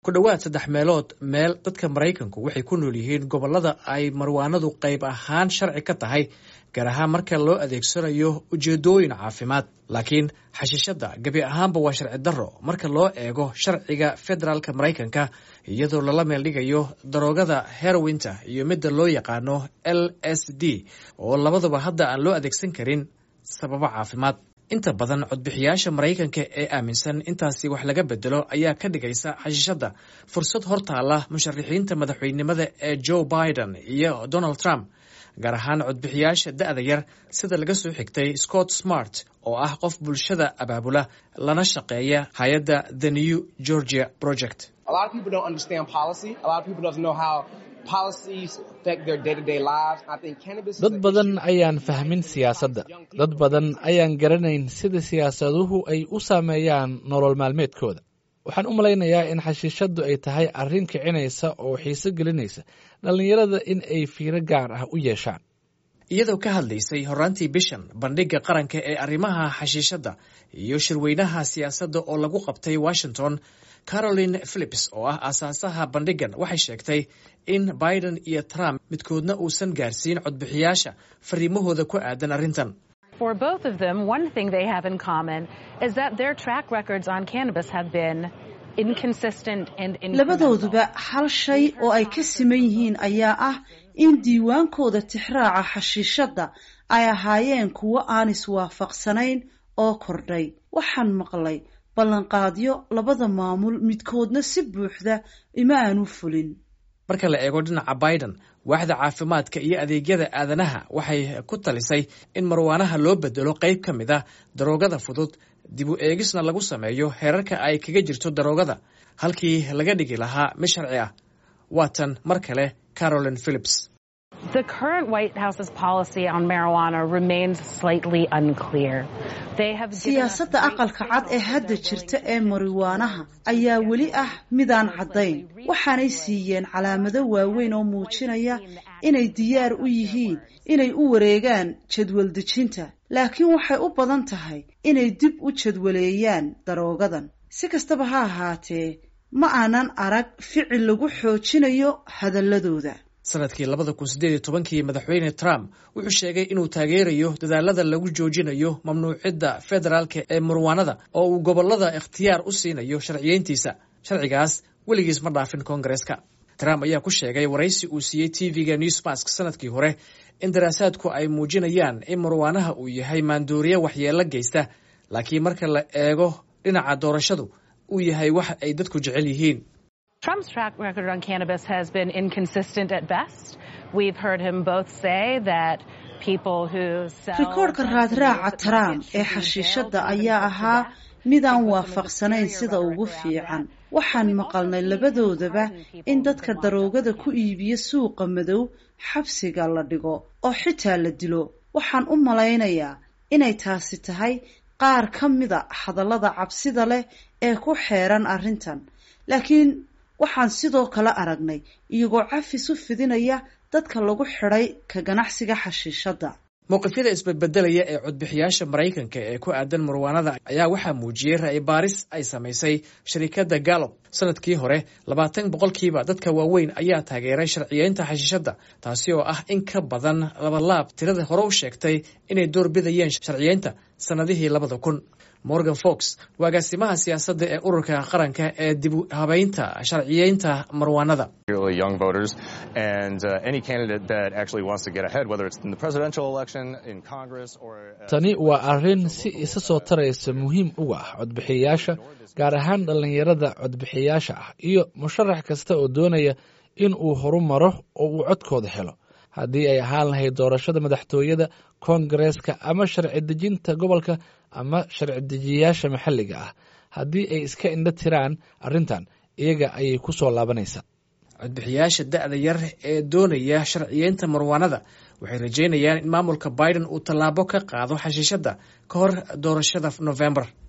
ku dhowaad saddex meelood meel dadka maraykanku waxay ku nool yihiin gobollada ay marwaanadu qayb ahaan sharci ka tahay gaar ahaan marka loo adeegsanayo ujeedooyin caafimaad laakiin xashiishadda gebi ahaanba waa sharci darro marka loo eego sharciga federaalka maraykanka iyadoo lala meeldhigayo daroogada herowinta iyo midda loo yaqaano l s d oo labaduba hadda aan loo adeegsan karin sababo caafimaad inta badan codbixiyaasha maraykanka ee aaminsan intaasi wax laga bedelo ayaa ka dhigaysa xashiishadda fursad hortaala musharaxiinta madaxweynenimada ee joe biden iyo donald trump gaar ahaan codbixiyaasha da'da yar sida laga soo xigtay scott smart oo ah qof bulshada abaabula lana shaqeeya hay-adda the new georgia project dad badan ayaan fahmin siyaasadda dad badan ayaan garanayn sida siyaasaduhu ay u saameeyaan nolol maalmeedkooda waxaan u malaynayaa in xashiishaddu ay tahay arrin kicinaysa oo xiiso gelinaysa dhallinyarada in ay fiiro gaar ah u yeeshaan iyadoo ka hadlaysay horaantii bishan bandhigga qaranka ee arrimaha xashiishadda iyo shirweynaha siyaasadda oo lagu qabtay washington caroline philips oo ah aasaasaha bandhiggan waxay sheegtay in biden iyo trump midkoodna uusan gaarsiin codbixiyaasha fariimahooda ku aadan arrintan For both of them, one thing they have in common is that their track records on cannabis have been inconsistent and labadooduba hal shay oo ay ka siman yihiin ayaa ah in diiwaankooda tixraaca xashiishadda ay ahaayeen kuwo aan iswaafaqsanayn oo kordhay waxaan maqlay ballanqaadyo labada maamul midkoodna si buuxda ima aanu fulin marka la eego dhinaca biden waaxda caafimaadka iyo adeegyada aadanaha waxay ku talisay in marwaanaha loo bedelo qayb ka mid ah daroogada fudud dib u eegisna lagu sameeyo heerarka ay kaga jirto daroogada halkii laga dhigi lahaa mid sharci ah waatan mar kale caroline philips The current White House's policy on marijuana remains slightly unclear. They have siyaasadda aqalka cad ee hadda jirta ee mariwaanaha ayaa weli ah midaan caddayn waxaanay siiyeen calaamado waaweyn oo muujinaya inay diyaar u yihiin inay u wareegaan jadwal dejinta laakiin waxay u badan tahay inay dib u jadwaleeyaan daroogadan si kastaba ha ahaatee ma aanan arag ficil lagu xoojinayo hadalladooda sanadkii labada kun siddeed iyo tobankii madaxweyne trump wuxuu sheegay inuu taageerayo dadaalada lagu joojinayo mamnuucidda federaalka ee marwaanada oo uu gobollada ikhtiyaar u siinayo sharciyeyntiisa sharcigaas weligiis ma dhaafin koongareeska trump ayaa ku sheegay waraysi uu siiyey tv-ga newsmask sanadkii hore in daraasaadku ay muujinayaan in marwaanaha uu yahay maandooriye waxyeello geysta laakiin marka la eego dhinaca doorashadu uu yahay wax ay dadku jecel yihiin Trump's track record on cannabis has been inconsistent at best. We've heard him both say that people who sell rikoodhka raadraaca trump ee xashiishadda ayaa ahaa midaan waafaqsanayn sida ugu fiican waxaan maqalnay labadoodaba in dadka daroogada ku iibiya suuqa madow xabsiga la dhigo oo xitaa la dilo waxaan u malaynayaa inay taasi tahay qaar ka mida hadallada cabsida leh ee ku xeeran arrintan laakiin waxaan sidoo kale aragnay iyagoo cafis u fidinaya dadka lagu xidhay ka ganacsiga xashiishadda mowqifyada isbedbedelaya ee codbixiyaasha maraykanka ee ku aadan marwaanada ayaa waxaa muujiyey ra'yi baaris ay samaysay sharikadda gallob sanadkii hore labaatan boqolkiiba dadka waaweyn ayaa taageeray sharciyeynta xashiishadda taasi oo ah in ka badan labalaab tirada hore u sheegtay inay door bidayeen sharciyeynta sannadihii labada kun morgan fox agaasimaha siyaasadda ee ururka qaranka ee dib u habeynta sharciyeynta marwaanada tani waa arrin si isa soo taraysa muhiim uga ah codbixiyayaasha gaar ahaan dhallinyarada codbixiyaasha ah iyo musharax kasta oo doonaya in uu horu maro oo uu codkooda helo haddii ay ahaan lahayd doorashada madaxtooyada koongareeska ama sharci dejinta gobolka ama sharci dejiyayaasha maxalliga ah haddii ay iska indho tiraan arrintan iyaga ayay ku soo laabanaysaa codbixiyaasha da'da yar ee doonaya sharciyeynta marwaanada waxay rajeynayaan in maamulka biden uu tallaabo ka qaado xashiishadda ka hor doorashada nofembar